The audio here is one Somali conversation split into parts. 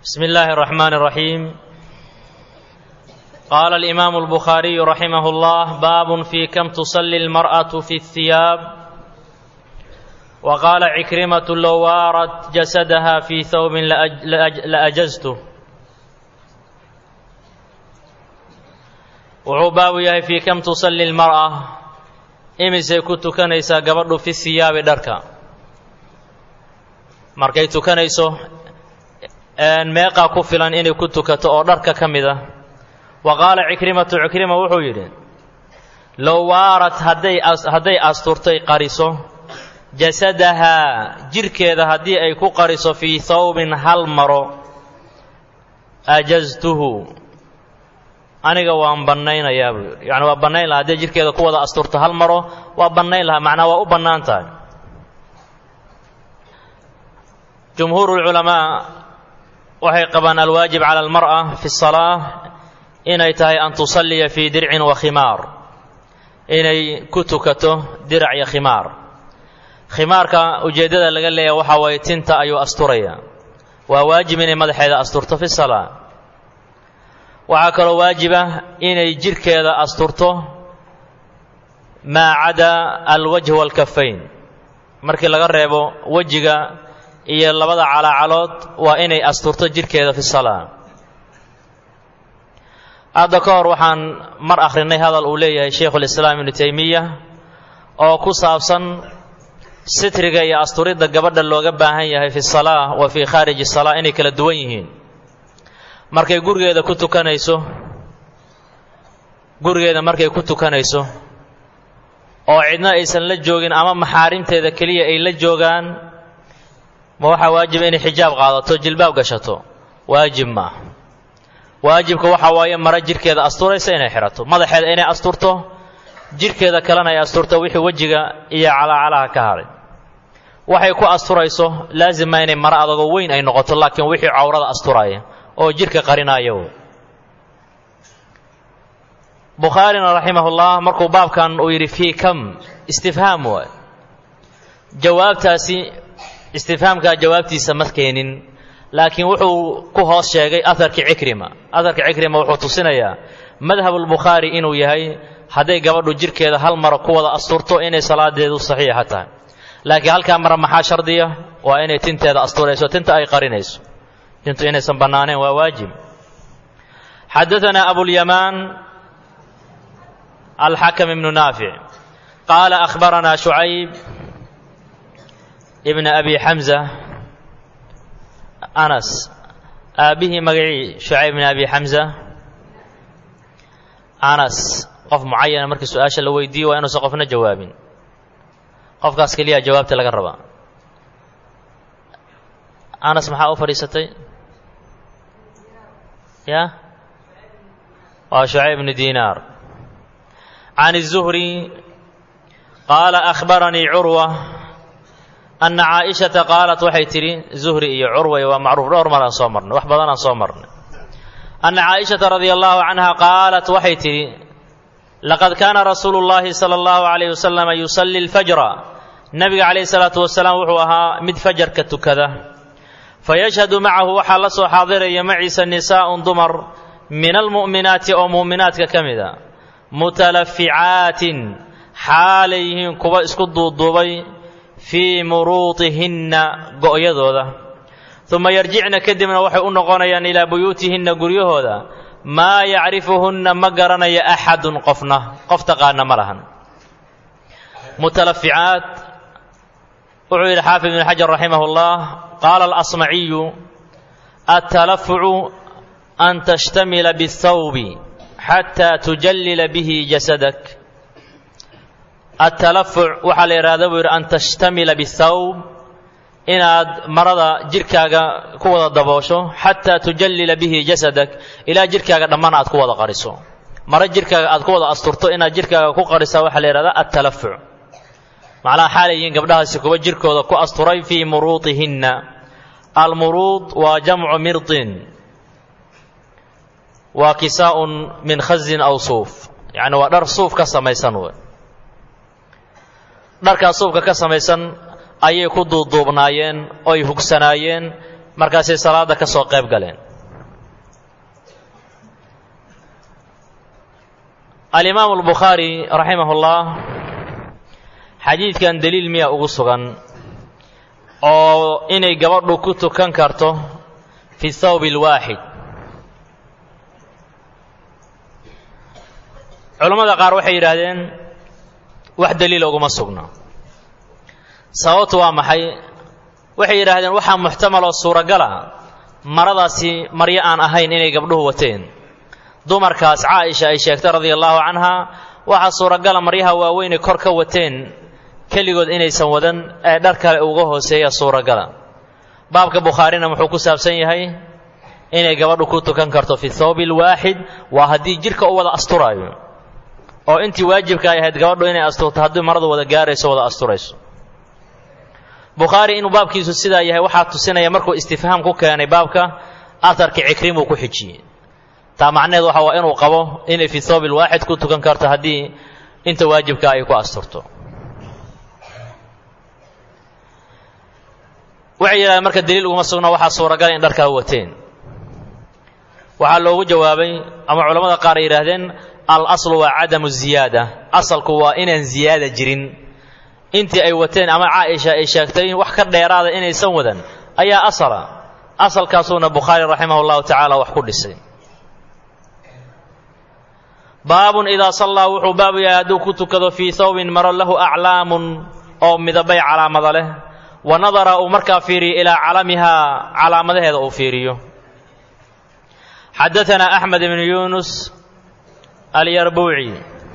بسم الله الرحمن الرحيم قال الإمام البخاري رحمه الله باب في كم تصلي المرأة في الثياب وقال عكرمة لو وارت جسدها في ثوب لأج لأج لأجزته wuxuu baabu yahay fii kam tusalli lmar'a imisay ku tukanaysaa gabadhu fi hiyaabi dharka markay tukanayso meeqaa ku filan inay ku tukato oo dharka ka mid a wa qaala cikrimatu cikrima wuxuu yidhi low waarat hadday hadday asturtay qariso jasadahaa jirhkeeda haddii ay ku qariso fii thawbin hal maro ajaztuhu aniga waan bannaynayaa buu yidhi yacni waa bannayn lahaa hadday jirhkeeda ku wada asturto hal maro waa bannayn lahaa macnaa waa u bannaan tahay jumhuuru lculamaa waxay qabaan alwaajib cala almar'a fi salaa inay tahay an tusalliya fii dircin wa khimaar inay ku tukato dirac iyo khimaar khimaarka ujeeddada laga leeyahay waxaa waye tinta ayuu asturaya waa waajib inay madaxeeda asturto fi salaa waxaa kaloo waajiba inay jirhkeeda asturto maa cadaa alwajh waalkafayn markii laga reebo wejiga iyo labada calaacalood waa inay asturto jirhkeeda fi salaa hadda ka hor waxaan mar akhrinay hadal uu leeyahay shaykhulislaam ibnu taymiya oo ku saabsan sitriga iyo asturidda gabadha looga baahan yahay fi salaa wa fii khaariji salaa inay kala duwan yihiin markay gurigeeda ku tukanayso gurigeeda markay ku tukanayso oo cidna aysan la joogin ama maxaarimteeda keliya ay la joogaan ma waxaa waajiba inay xijaab qaadato jilbaab gashato waajib maaha waajibka waxaa waaye mara jirhkeeda asturaysa inay xidhato madaxeeda inay asturto jirhkeeda kalena ay asturto wixii wejiga iyo calaacalaha ka hadhay waxay ku asturayso laazima inay maro adagoo weyn ay noqoto laakiin wixii cawrada asturaya oo jirhka qarinaayo bukhaarina raximahullah markuu baabkan uu yidhi fii kam istifhaam waay jawaabtaasi istifhaamkaa jawaabtiisa ma keenin laakiin wuxuu ku hoos sheegay aharkii cikrima aharka cikrima wuxuu tusinayaa madhabulbukhaari inuu yahay hadday gabadhu jirhkeeda hal mara ku wada asturto inay salaadeedu saxiixa tahay laakiin halkaa mara maxaa shardiya waa inay tinteeda asturayso tinta ay qarinayso tintu inaysan bannaaneen waa waajib xadaanaa abulyamaan alxakam ibnu naafic qaala akhbaranaa shucayb ibna abi xamza anas aabbihii magacii shucayb ibna abi xamza anas qof mucayana markii su-aasha la weydiiyo waa inuusan qofna jawaabin qofkaas keliya jawaabta laga rabaa anas maxaa u fadhiisatay ya waa shucayb bnu dinaar can الzuhri qaala akhbaranii curwa ana caaishata qaalat waxay tidhi zuhri iyo curway waa macruuf dhowr mar aan soo marnay wax badan aan soo marnay ana caaishata radia allahu canha qaalat waxay tidhi laqad kaana rasuulu اllahi salى اllahu alayh wasalam yusalli اlfajra nabiga calayh salaatu wasalaam wuxuu ahaa mid fajarka tukada fayashhadu macahu waxaa la soo xaadiraya maciisa nisaa'un dumar min almu'minaati oo mu'minaadka ka mid a mutalaficaatin xaalay yihiin kuwa isku duuduubay fii muruudihinna go'yadooda uma yarjicna kadibna waxay u noqonayaan ilaa buyuutihinna guryahooda maa yacrifuhunna ma garanaya axadun qofna qof taqaana ma lahan mutalaficaat wuxuu yidhi xaafid ibn xajar raximah اllah qaala alasmaciyu altalafucu an tashtamila bاthawbi xataa tujallila bihi jasadak altalafuc waxaa la yidhahda buu yidhi an tashtamila bاthawb inaad marada jirhkaaga ku wada daboosho xataa tujallila bihi jasadak ilaa jirhkaaga dhammaan aad ku wada qariso maro jirhkaaga aad ku wada asturto inaad jirhkaaga ku qarisaa waxaa la yidhahdaa altalafuc macnaha xaalay yihiin gabdhahaasi kuwa jirkooda ku asturay fii muruudihinna almuruud waa jamcu mirdin waa kisaa'un min khazin aw suuf yacni waa dhar suuf ka samaysan wey dharkaa suufka ka samaysan ayay ku duuduubnaayeen oy hugsanaayeen markaasay salaadda ka soo qayb galeen alimaamu albukhaari raximahullah xadiidkan deliil miya ugu sugan oo inay gabadhu ku tukan karto fi thawb alwaaxid culammada qaar waxay yidhaahdeen wax daliila uguma sugna sababtu waa maxay waxay yidhaahdeen waxaa muxtamal oo suuragala maradaasi maryo aan ahayn inay gabdhuhu wateen dumarkaas caaisha ay sheegtay radia allaahu canha waxaa suuragala maryaha waaweynay kor ka wateen keligood inaysan wadan ee dhar kale uga hooseeya suuragala baabka bukhaarina wuxuu ku saabsan yahay inay gabadhu ku tukan karto fi thawbi alwaaxid waa haddii jidhka u wada asturaayo oo intii waajibka ay ahayd gabadhu inay asturto haddii maradu wada gaarayso wada asturayso bukhaari inuu baabkiisu sidaa yahay waxaa tusinaya markuu istifhaam ku keenay baabka aharka cikrimuu ku xijiyey taa macnaheed waxa waa inuu qabo inay fi thawb alwaaxid ku tukan karto haddii inta waajibka ay ku asturto waxay yidhahdeen marka daliil uguma sugna waxaa suuragal in dharkaa wateen waxaa loogu jawaabay ama culammada qaar ay yidhaahdeen al aslu waa cadamu ziyaada asalku waa inaan ziyaada jirin intii ay wateen ama caaisha ay sheegtay wax ka dheeraada inaysan wadan ayaa asala asalkaasuuna bukhaari raximah llahu tacaala wax ku dhisay baabun idaa sallaa wuxuu baabu yahay hadduu ku tukado fii thawbin maro lahu aclaamun oo midabay calaamada leh wa nadara uu markaa fiiriyo ilaa calamihaa calaamadaheeda uu fiiriyo xadaanaa axmed ibnu yunus alyarbuuci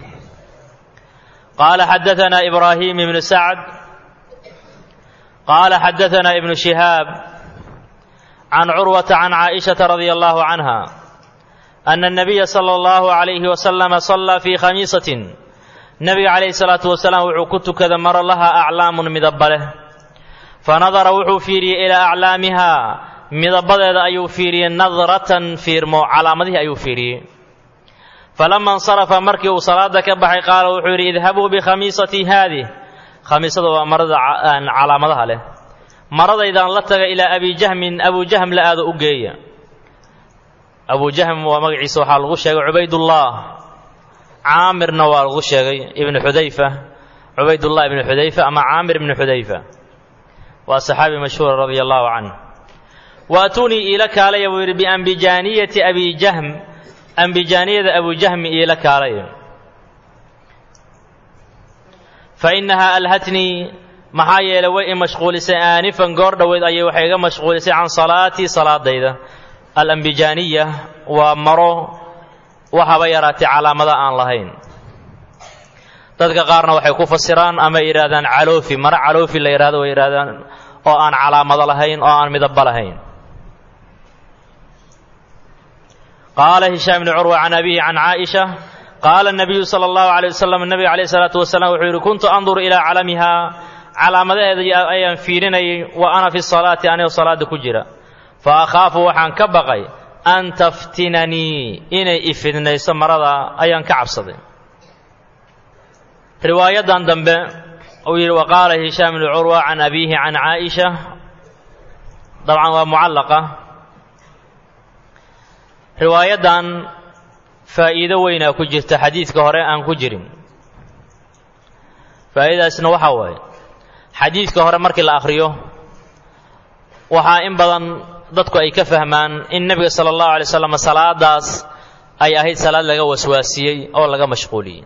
qaala xadaanaa ibraahim ibnu sacd qaala xadaanaa ibnu shihaab can curwata can caaishata radia allahu canha ana الnabiya salى اllahu عalayhi wasalama sallaa fii khamiisatin nebiga calayhi salaatu wasalaam wuxuu ku tukada maro laha aclaamun midaba leh fanadara wuxuu fiiriyey ilaa aclaamihaa midabadeeda ayuu fiiriyey nadratan fiirmo calaamadihii ayuu fiiriyey falama insarafa markii uu salaada ka baxay qaala wuxuu yidhi idhabuu bikhamiisatii haadih khamiisada waa marada calaamadaha leh maradaydaan la taga ilaa abi jahmin abu jahm la aado u geeya abu jahm waa magaciisa waxaa lagu sheegay cubaydullah caamirna waa lagu sheegay ibnu xudayfa cubaydullah ibnu xudayfa ama caamir ibnu xudayfa waa saxaabi mashhuura radia allahu canh waatunii iila kaalaya buu yidhi biambijaaniyati abi jahm ambijaaniyada abu jahmi iila kaalaya fa innahaa alhatnii maxaa yeelay way i mashquulisay aanifan goor dhoweed ayay waxay iga mashquulisay can salaatii salaadayda alambijaaniya waa maro waxaba yaraatay calaamada aan lahayn dadka qaarna waxay ku fasiraan ama yidhahdaan caloofi maro caloofi la yidhahdo way yidhahdaan oo aan calaamado lahayn oo aan midaba lahayn qaala hishaam bni curwa can abihi can caaisha qaala nabiyu sala allahu alay wasalam nabiga calayh salaatu wasalaam wuxuu yidhi kuntu anduru ilaa calamihaa calaamadaheeda ayaan fiirinayay wa ana fi salaati anigoo salaada ku jira fa akhaafu waxaan ka baqay an taftinanii inay ifidnayso marada ayaan ka cabsaday riwaayadan dambe uu yidhi wa qaala hishaam bnu curwa can abiihi can caaisha dabcan waa mucallaqa riwaayadan faa'iido weynaa ku jirta xadiidka hore aan ku jirin faa'iidadaasna waxaa waaye xadiidka hore markii la akhriyo waxaa in badan dadku ay ka fahmaan in nebiga sala allahu alay slam salaadaas ay ahayd salaad laga waswaasiyey oo laga mashquuliyey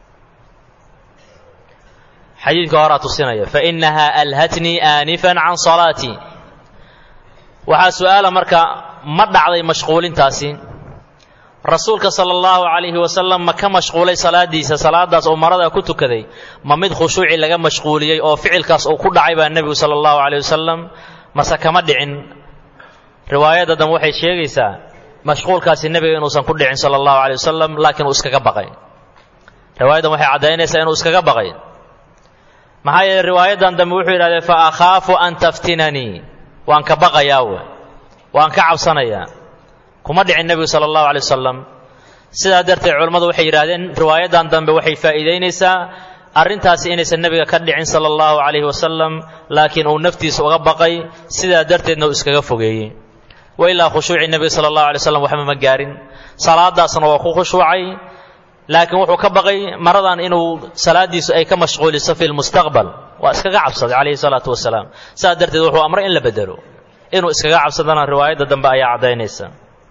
xadiidka horaa tusinaya fainahaa alhatnii aanifan can salaatii waxaa su'aala marka ma dhacday mashquulintaasi rasuulka sala allahu calayhi wasalam ma ka mashquulay salaadiisa salaadaas oo marada ku tukaday ma mid khushuuci laga mashquuliyey oo ficilkaas uu ku dhacay baa nebigu sala allahu calayh wasalam mase kama dhicin riwaayadda dan waxay sheegaysaa mashquulkaasi nebiga inuusan ku dhicin sala allahu calayh wasalam laakiin uu iskaga baqay riwaayaddan waxay caddaynaysaa inuu iskaga baqay maxaa yeeley riwaayaddan dambe wuxuu yidhahdee fa akhaafu an taftinanii waan ka baqayaa we waan ka cabsanayaa kuma dhicin nebigu sala allahu alay wasalam sidaa darteed culammadu waxay yidhahdeen riwaayaddan dambe waxay faa'iidaynaysaa arrintaasi inaysan nebiga ka dhicin sala allahu calayhi wasalam laakiin uu naftiisa uga baqay sidaa darteedna uu iskaga fogeeyey wa ilaa khushuucii nebiga sala allahu alay slam waxba ma gaarin salaadaasna waa ku khushuucay laakiin wuxuu ka baqay maradan inuu salaadiisu ay ka mashquuliso fi lmustaqbal waa iskaga cabsaday calayhi salaatu wasalaam saa darteed wuxuu amray in la bedelo inuu iskaga cabsadana riwaayadda dambe ayaa caddaynaysa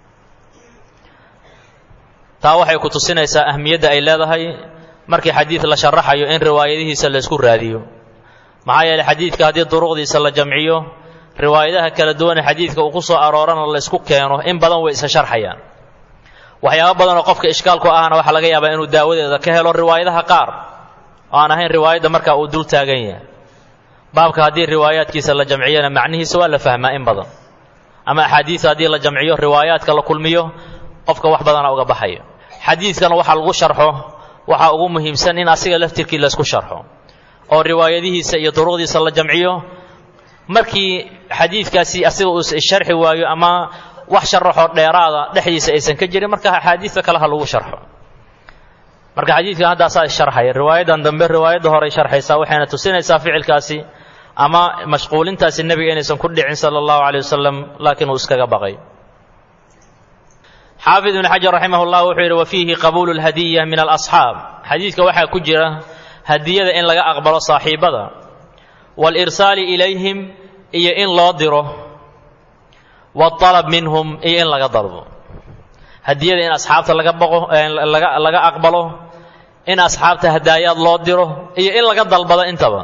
taa waxay ku tusinaysaa ahmiyadda ay leedahay markii xadiid la sharaxayo in riwaayadihiisa la isku raadiyo maxaa yeeley xadiidka haddii duruqdiisa la jamciyo riwaayadaha kala duwan ee xadiidka uu ku soo aroorana la isku keeno in badan way isa sharxayaan waxyaaba badan oo qofka ishkaalku ahna waxaa laga yaabaa inuu daawadeeda ka helo riwaayadaha qaar oo aan ahayn riwaayadda markaa uu dul taagan yahay baabka haddii riwaayaadkiisa la jamciyana macnihiisa waa la fahmaa in badan ama axaadiisa haddii la jamciyo riwaayaadka la kulmiyo qofka wax badana uga baxayo xadiidkana waxaa lagu sharxo waxaa ugu muhiimsan in asiga laftirkii laysku sharxo oo riwaayadihiisa iyo duruqdiisa la jamciyo markii xadiidkaasi asiga uu sharxi waayo ama wax sharaxoo dheeraada dhexdiisa aysan ka jirin marka axaadiista kale ha lagu sharxo marka xadiidkan haddaasaa sharxaya riwaayadan dambe riwaayadda horey sharxaysaa waxayna tusinaysaa ficilkaasi ama mashquulintaasi nebiga inaysan ku dhicin sala allahu calay wasalam laakiin uu iskaga baqay xaafid ibn xajar raximah llah wuxuu yidhi wa fiihi qabuulu lhadiya min alasxaab xadiidka waxaa ku jira hadiyada in laga aqbalo saaxiibada waalirsaali ilayhim iyo in loo diro waalab minhum iyo in laga dalbo hadiyada in asxaabta laga baqo laga laga aqbalo in asxaabta hadaayaad loo diro iyo in laga dalbado intaba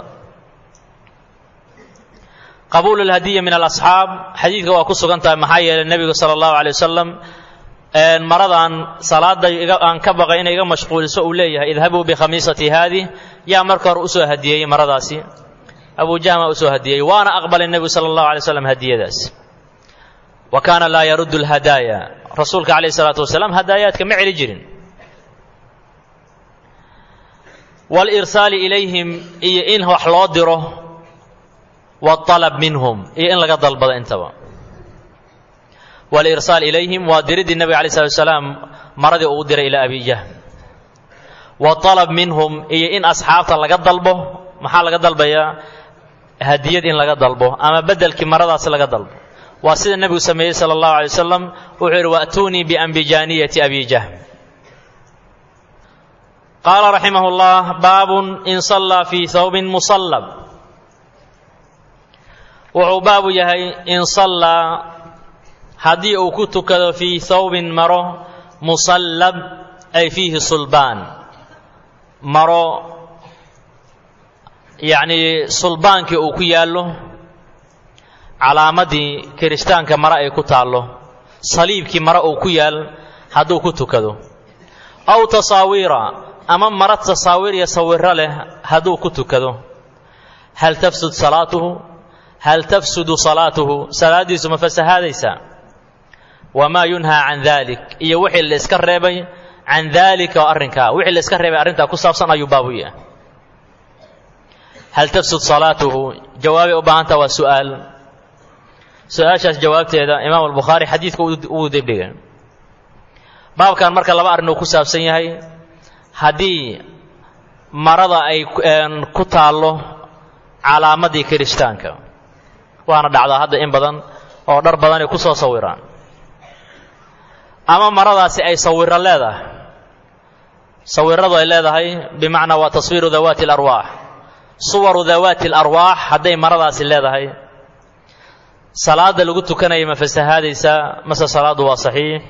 qabuulu lhadiya min alasxaab xadiidka waa ku sugan tahay maxaa yeelay nebigu sala allahu alay wasalam maradan salaada aan ka baqay inay iga mashquuliso uu leeyahay idhabuu bikhamiisati haadih yaa marka hore usoo hadiyeeyey maradaasi abu jahma usoo hadiyeeyey waana aqbalay nebigu sala allahu alay slam hadiyadaas wa kaana laa yaruddu lhadaaya rasuulka calayhi salaatu wasalaam hadaayaadka ma celi jirin waalirsaali ilayhim iyo in wax loo diro waalab minhum iyo in laga dalbado intaba walirsaal ilayhim waa diriddii nebiga alay slatu wasalaam maradii uu diray ilaa abi jahm waalab minhum iyo in asxaabta laga dalbo maxaa laga dalbayaa hadiyad in laga dalbo ama bedelkii maradaasi laga dalbo waa sida nebigu sameeyey sala allahu alay wasalam wuxuu yidhi wa'tuunii biambijaaniyati abi jahm qaala raximah llah baabun in sallaa fii hawbin musallab wuxuu baabu yahay in sallaa haddii uu ku tukado fii hawbin maro musallab ay fiihi sulbaan maro yacnii sulbaankii uu ku yaallo calaamadii kirishtaanka mare ay ku taallo saliibkii mare uu ku yaal hadduu ku tukado aw tasaawiira ama mara tasaawiir iyo sawiro leh hadduu ku tukado hal tafsud salaatuhu hal tafsudu salaatuhu salaaddiisu ma fasahaadaysaa wamaa yunhaa can dalik iyo wixii la iska reebay can daalika oo arrinkaa wixii la iska reebay arrintaa ku saabsan ayuu baabu yahay hal tafsud salaatuhu jawaabay u baahantaa waa su'aal su-aashaas jawaabteeda imaam albukhaari xadiidka uu dibdhigay baabkan marka laba arrin uu ku saabsan yahay haddii marada ay ku taallo calaamadii kirishtaanka waana dhacdaa hadda in badan oo dhar badan ay ku soo sawiraan ama maradaasi ay sawiro leedahay sawiradu ay leedahay bimacnaa waa taswiiru dawaati alarwaax suwaru dawaati alarwaax hadday maradaasi leedahay salaada lagu tukanaya ma fasahaadaysaa mase salaaddu waa saxiix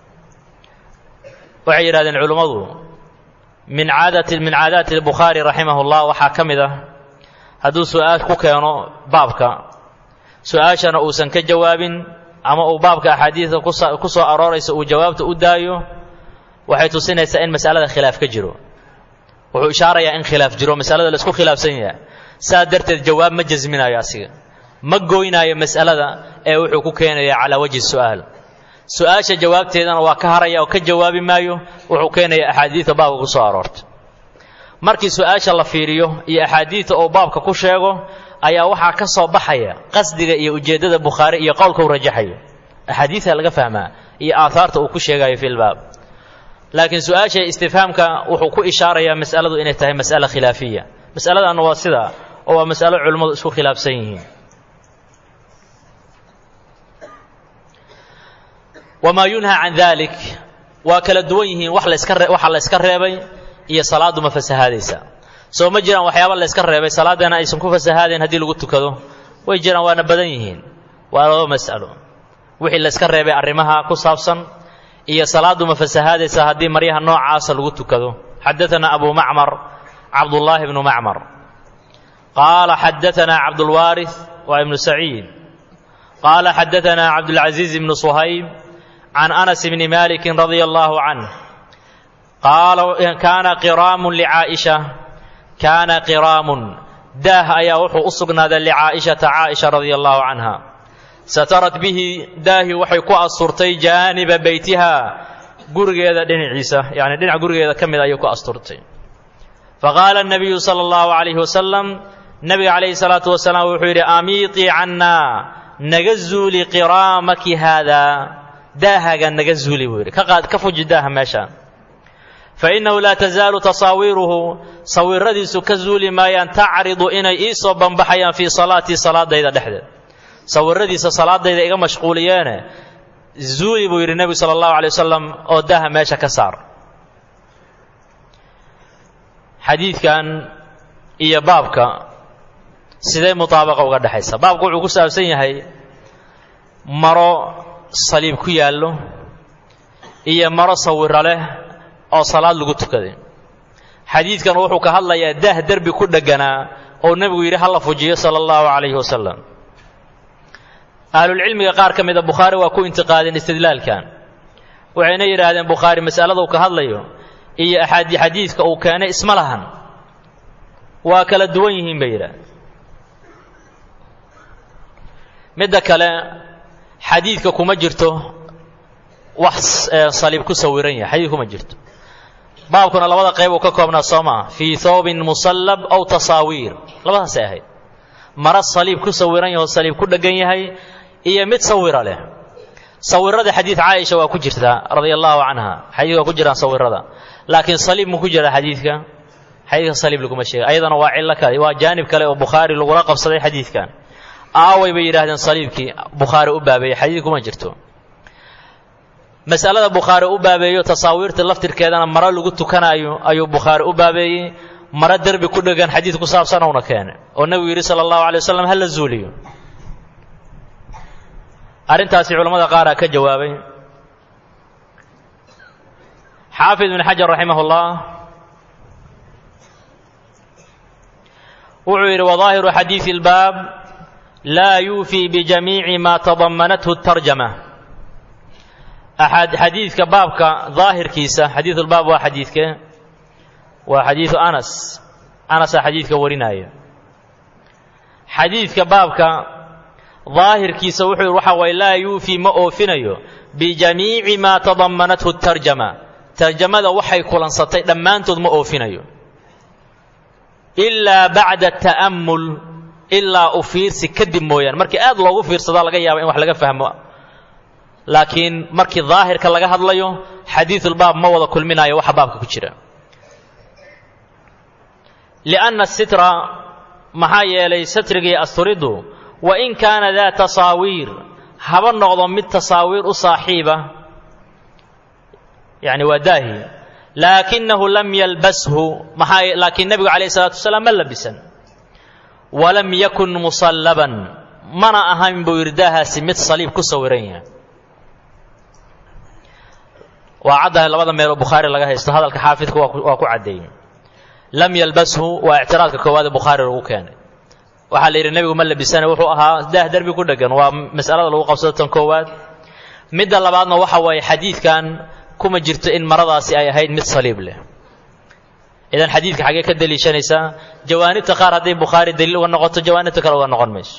waxay yidhahdeen culummadu min caadati min caadaati albukhaari raximah llah waxaa ka mid ah hadduu su-aal ku keeno baabka su-aashana uusan ka jawaabin ama uu baabka axaadiidka ku soo arooraysa uu jawaabta u daayo waxay tusinaysaa in masalada khilaaf ka jiro wuxuu ishaarayaa in khilaaf jiro masalada la isku khilaafsan yahay saa darteed jawaab ma jasminayo asiga ma gooynaayo mas'alada ee wuxuu ku keenaya calaa wajhi su'aal su-aasha jawaabteedana waa ka haraya oo ka jawaabi maayo wuxuu keenaya axaadiidta baabka ku soo aroortay markii su-aasha la fiiriyo iyo axaadiidta uu baabka ku sheego ayaa waxaa ka soo baxaya qasdiga iyo ujeeddada bukhaari iyo qowlka u rajaxayo axaadiidta laga fahmaa iyo aahaarta uu ku sheegayo fi lbaab laakiin su-aasha istifhaamka wuxuu ku ishaarayaa mas'aladu inay tahay mas'ala khilaafiya mas'aladanna waa sidaa oo waa mas'alo culimmadu isku khilaafsan yihiin wamaa yunhaa can dalik waa kala duwan yihiin wax laska waxa la yska reebay iyo salaaddu ma fasahaadaysa soo ma jiraan waxyaaba la yska reebay salaaddana aysan ku fasahaadayn haddii lagu tukado way jiraan waana badan yihiin waa laba mas'alo wixii la yska reebay arrimaha ku saabsan iyo salaaddu ma fasahaadaysa haddii maryaha noocaasa lagu tukado xadaanaa abu macmar cabdullaahi bnu macmar qaala xadaanaa cabdulwaarith waa ibnu saciid qaala xadaanaa cabdulcaziiz ibnu suhayb can anas bni malikin radia allahu canh qaala kaana qiraamun licaaisha kaana qiraamun daah ayaa wuxuu u sugnaaday licaa'ishata caaisha radia allahu canha satarat bihi daahi waxay ku asturtay jaaniba beytiha gurigeeda dhinaciisa yani dhinac gurigeeda ka mid ayay ku asturtay faqaala nabiyu sala allahu calayhi wasalam nabiga calayhi salaatu wasalaam wuxuu yidhi amiitii cannaa naga zuuli qiraamaki haadaa daahaga naga zuuli buu yidhi ka qaad ka fuji daaha meeshaan fainnahu laa tasaalu tasaawiiruhu sawiradiisu ka zuuli maayaan tacridu inay ii soo banbaxayaan fii salaatii salaadayda dhexdeed sawiradiisa salaadayda iga mashquuliyeene zuuli buu yidhi nebigu sala allahu alay wasalam oo daaha meesha ka saar xadiidkan iyo baabka sidee mutaabaqa uga dhexaysa baabku wuxuu ku saabsan yahay maro saliib ku yaallo iyo maro sawiro leh oo salaad lagu tukaday xadiidkan wuxuu ka hadlayaa daah derbi ku dhegganaa oo nebigu yidhi hala fujiyo sala allahu calayhi wasalam ahlulcilmiga qaar ka mida bukhaari waa ku intiqaadeen istidlaalkan waxayna yidhaahdeen bukhaari masalada uu ka hadlayo iyo axaadi xadiidka uu keenay isma lahan waa kala duwan yihiin bay yidhahdeen midda kale xadiidka kuma jirto wax saliib ku sawiran yahay xadiid kuma jirto baabkuna labada qayb uu ka koobnaa soo maa fii thoobin musallab aw tasaawiir labadaasay ahayd maro saliib ku sawiran yaho saliib ku dheggan yahay iyo mid sawira leh sawirada xadiid caaisha waa ku jirtaa radia allahu canha xadiidka waa ku jiraan sawirada laakiin saliib mu ku jira xadiidka xadiidka saliib laguma sheega ayadana waa cillo kale waa jaanib kale oo bukhaari lagula qabsaday xadiidkan aaway bay yidhahdeen saliibkii bukhaari u baabeeyey xadiid kuma jirto masalada bukhaari u baabeeyo tasaawiirta laftirkeedana maro lagu tukanaayo ayuu bukhaari u baabeeyey maro derbi ku dhegan xadiid ku saabsan uuna keene oo nebigu yidhi sala allahu alay wasalam ha la zuuliyo arrintaasi culamada qaaraa ka jawaabay xaafid ibn xajar raximah اllah wuxuu yidhi wadaahiru xadiidi اlbaab laa yuufii bijamiici ma tadamanathu tarjama xadiidka baabka daahirkiisa xadiidulbaab waa xadiidke waa xadiidu anas anasaa xadiidka warinaya xadiidka baabka daahirkiisa wuxuu yidhi waxa waye laa yuufii ma oofinayo bijamiici maa tadamanathu tarjama tarjamada waxay kulansatay dhammaantood ma oofinayo ilaa bacda ta'ammul ilaa u fiirsi kadib mooyaane markii aad loogu fiirsadaa laga yaaba in wax laga fahmo laakiin markii daahirka laga hadlayo xadiidulbaab ma wada kulminayo waxa baabka ku jira lianna sitra maxaa yeelay satrigii asturiddu wa in kaana daa tasaawiir haba noqdo mid tasaawiir u saaxiiba yacni waa daahi laakinahu lam yalbashu maxaa laakiin nebigu calayh isalaatu wasalaam ma labisan walam yakun musallaban mana ahayn buu yidhi daahaasi mid saliib ku sawiran yahay waa caddahay labada meeloo bukhaari laga haysto hadalka xaafidka waa ku caddeeyey lam yalbashu waa ictiraadka koowaad ee bukhaari lagu keenay waxaa la yidhi nebigu ma labisana wuxuu ahaa daah derbi ku dhegan waa mas'alada lagu qabsado tan koowaad midda labaadna waxa waaye xadiidkan kuma jirto in maradaasi ay ahayd mid saliib leh idan xadiidka xaggee ka deliishanaysaa jawaanibta qaar hadday bukhaari daliil uga noqoto jawaanibta kale uga noqon mayso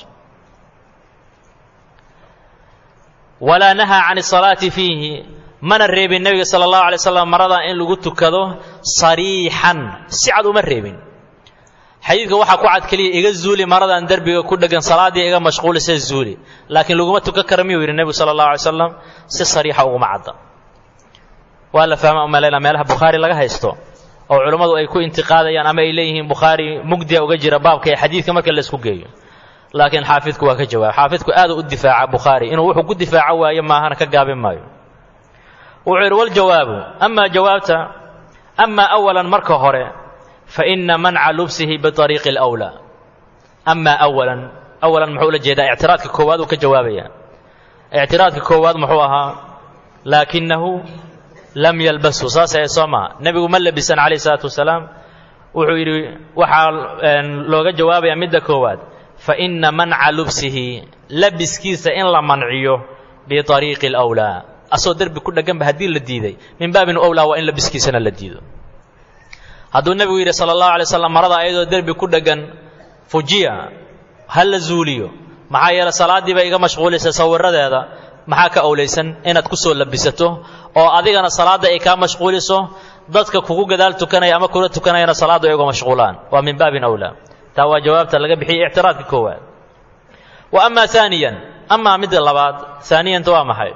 walaa nahaa can asalaati fiihi mana reebin nebiga sala allahu alay slam marada in lagu tukado sariixan si cad uma reebin xadiidka waxaa ku cad keliya iga zuuli maradan derbiga ku dhegan salaaddii iga mashquulisa zuuli laakiin laguma tukan kara miyuu yidhi nebigu sala allahu alay slam si sariixa uguma cadda waa la fahma umalayna meelaha bukhaari laga haysto oo culammadu ay ku intiqaadayaan ama ay leeyihiin bukhaari mugdiya uga jira baabka ee xadiidka marka laysku geeyo laakiin xaafidku waa ka jawaab xaafidku aadu u difaaca bukhaari inuu wuxuu ku difaaco waayo maahana ka gaabin maayo wuxuu yidhi waljawaabu amaa jawaabta amaa awalan marka hore fa ina manca lubsihi biariiqi alwlaa amaa awalan awalan muxuu ula jeedaa ictiraadka koowaad uu ka jawaabaya ictiraadka koowaad muxuu ahaa laakinahu lam yalbasu saas ee soo maa nebigu ma labisan calayh isalaatu wasalaam wuxuu yidhi waxaa looga jawaabayaa midda koowaad fa ina manca lubsihi labiskiisa in la manciyo biariiqi alwlaa asoo derbi ku dhegganba haddii la diiday min baabin owlaa waa in labiskiisana la diido hadduu nebigu yidhi sala allahu alay slam marada ayadoo derbi ku dheggan fujiya ha la zuuliyo maxaa yeele salaaddii bay iga mashquulisay sawiradeeda maxaa ka owlaysan inaad ku soo labisato oo adigana salaadda ay kaa mashquuliso dadka kugu gadaal tukanaya ama kula tukanayana salaaddu ay uga mashquulaan waa min baabin owlaa taa waa jawaabta laga bixiyey ictiraadka koowaad wa amaa aaniyan amaa midda labaad aaniyanta waa maxay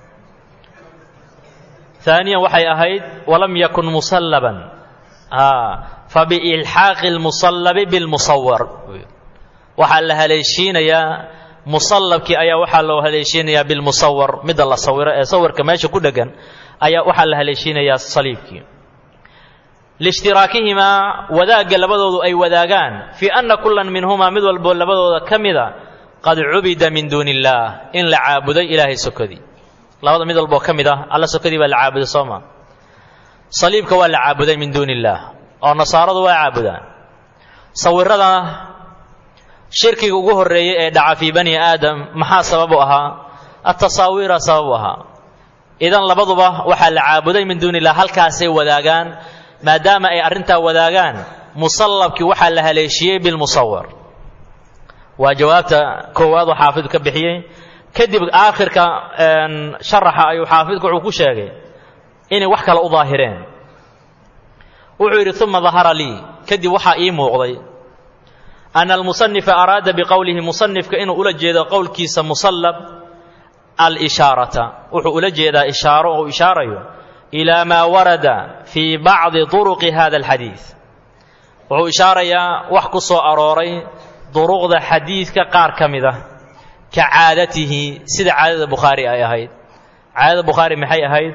aaniyan waxay ahayd walam yakun musallaban fabiilxaaqi lmusallabi bilmusawar waxaa la haleeshiinayaa musallabkii ayaa waxaa loo haleeshiinayaa bilmusawar midda la sawiro ee sawirka meesha ku dhegan ayaa waxaa la haleeshiinayaa saliibkii liishtiraakihimaa wadaagga labadoodu ay wadaagaan fii anna kullan minhumaa mid walboo labadooda ka mida qad cubida min duuni illaah in la caabuday ilaahay sokodii labada mid walboo ka mid ah alla sokodii baa la caabuday soo maa saliibka waa la caabuday min duuni illaah oo nasaaradu waa caabudaan sawiradana shirkiga ugu horreeyey ee dhaca fii bani aadam maxaa sababu ahaa atasaawiira sababu ahaa idan labaduba waxaa la caabuday min duuni illah halkaasay wadaagaan maadaama ay arrintaa wadaagaan musallabkii waxaa la haleeshiyey bilmusawar waa jawaabta koowaad oo xaafidku ka bixiyey kadib aakhirka sharaxa ayuu xaafidku wuxuu ku sheegay inay wax kale u daahireen wuxuu yidhi uma dahara lii kadib waxaa ii muuqday ana almusanifa araada biqowlihi musanifka inuu ula jeedo qowlkiisa musallab alishaarata wuxuu ula jeedaa ishaaro oo ishaarayo ilaa maa warada fii bacdi turuqi hada alxadiid wuxuu ishaarayaa wax ku soo arooray duruqda xadiidka qaar ka mid ah ka caadatihi sida caadada bukhaari ay ahayd caadada bukhaari maxay ahayd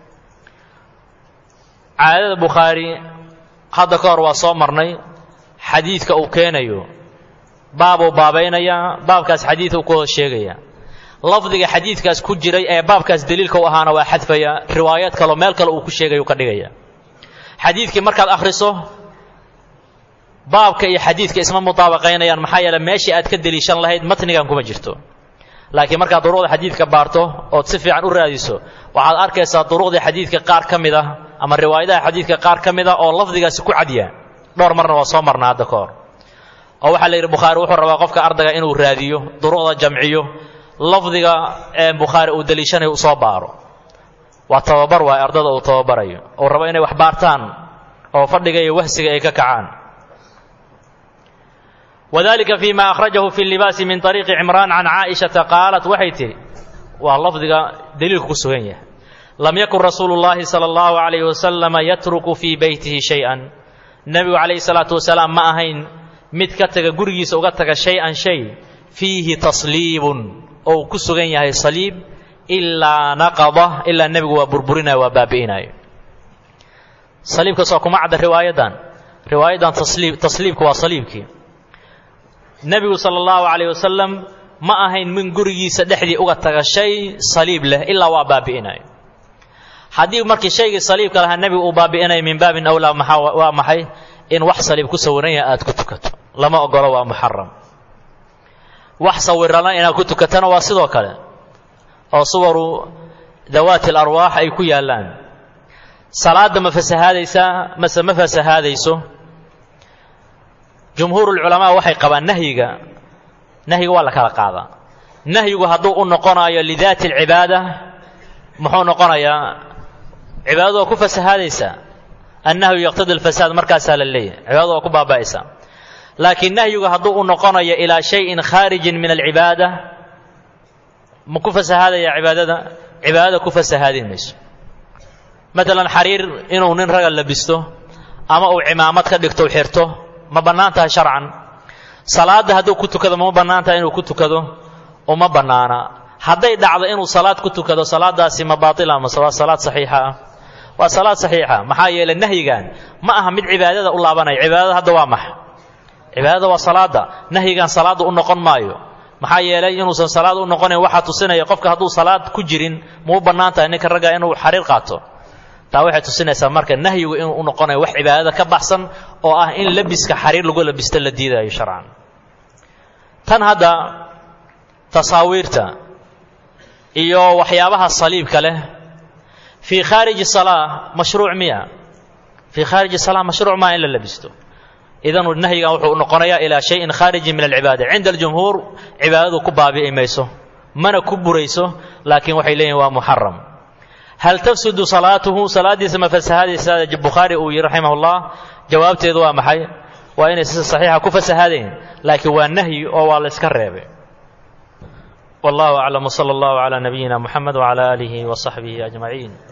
caadada bukhaari hadda ka hor waa soo marnay xadiidka uu keenayo baabuu baabaynayaa baabkaas xadiiduu ku hoos sheegaya lafdiga xadiidkaas ku jiray ee baabkaas daliilka u ahaana waa xadfaya riwaayad kaleo meel kale uu ku sheegayu ka dhigaya xadiidkii markaad akhriso baabka iyo xadiidka isma mutaabaqaynayaan maxaa yeele meeshii aad ka deliishan lahayd matnigan kuma jirto laakiin markaad duruqda xadiidka baarto ood si fiican u raadiso waxaad arkaysaa duruqdii xadiidka qaar ka mid ah ama riwaayadaha xadiidka qaar ka mid ah oo lafdigaasi ku cadya dhowr marna waa soo marna hadda ka hor oo waxaa la yidhi bukhaari wuxuu rabaa qofka ardayga inuu raadiyo duruqda jamciyo lafdiga ee bukhaari uu deliishanayo u soo baaro waa tababar waay ardada uu tababarayo uu rabo inay wax baartaan oo fadhiga iyo wahsiga ay ka kacaan wadalika fi ma akhrajahu fi libaasi min ariiqi cimraan can caaishata qaalat waxay tidhi waa lafdiga daliilku ku sugan yahay lam yakun rasuulu llahi sala allahu calayhi wasalama yatruku fii beytihi shay-an nebigu calayhi salaatu wasalaam ma ahayn mid ka taga gurigiisa uga taga shay-an shay fiihi tasliibun ou ku sugan yahay saliib ilaa naqada ilaa nebigu waa burburinayo waa baabi'inayo saliibkaas waa kuma cadda riwaayadan riwaayadan tasliib tasliibka waa saliibkii nebigu sala allahu calayh wasalam ma ahayn min gurigiisa dhexdii uga taga shay saliib leh ilaa waa baabi'inayo haddii markii shaygii saliibka lahaa nebigu uu baabi'inayo min baabin awlaa maxaa waa maxay in wax saliib ku sawiran yaha aad ku tukato lama ogolo waa muxaram wax sawirana inaad ku tukatana waa sidoo kale oo suwaru dawaati alarwaax ay ku yaallaan salaadda ma fasahaadaysaa mase ma fasahaadayso jumhuurulculamaa waxay qabaan nahyiga nahyiga waa la kala qaadaa nahyigu hadduu u noqonayo lidaati alcibaada muxuu noqonayaa cibaadadu waa ku fasahaadaysaa annahyu yaqtadi alfasaad markaasaa la leeyahy cibaadadu waa ku baaba'aysaa laakiin nahyigu hadduu u noqonayo ilaa shayin khaarijin min alcibaada ma ku fasahaadaya cibaadada cibaadada ku fasahaadin mayso matalan xariir inuu nin raga labisto ama uu cimaamad ka dhigto xirto ma bannaan tahay sharcan salaadda hadduu ku tukado ma bannaan tahay inuu ku tukado uma bannaana hadday dhacdo inuu salaad ku tukado salaadaasi ma baatila mase waa salaad saxiixa ah waa salaad saxiixa maxaa yeelay nahyigan ma aha mid cibaadada u laabanaya cibaadada hadda waa max cibaadada waa salaada nahyigan salaadda u noqon maayo maxaa yeelay inuusan salaad u noqonayn waxaa tusinaya qofka hadduu salaad ku jirin ma u bannaan tahay ninka ragga inuu xariir qaato taa waxay tusinaysaa marka nahyigu inuu u noqonayo wax cibaadada ka baxsan oo ah in labiska xariir lagu labisto la diidayo sharcan tan hadda tasaawiirta iyo waxyaabaha saliibka leh fii khaariji salaa mashruuc miya fii khaariji salaa mashruuc maa in la labisto idan nahyigan wuxuu noqonayaa ilaa shayin khaarijin min alcibaada cinda aljumhuur cibaadadu ku baabi'i mayso mana ku burayso laakiin waxay leeyihin waa muxaram hal tafsudu salaatuhu salaaddiisa ma fasahadaysa bukhaari uu yihi raximah ullah jawaabteedu waa maxay waa inay si saxiixa ku fasahaadeen laakiin waa nahyi oo waa la yska reebay wallahu aclam wsala allahu calaa nabiyina muxamed wcala aalihi wa saxbihi ajmaciin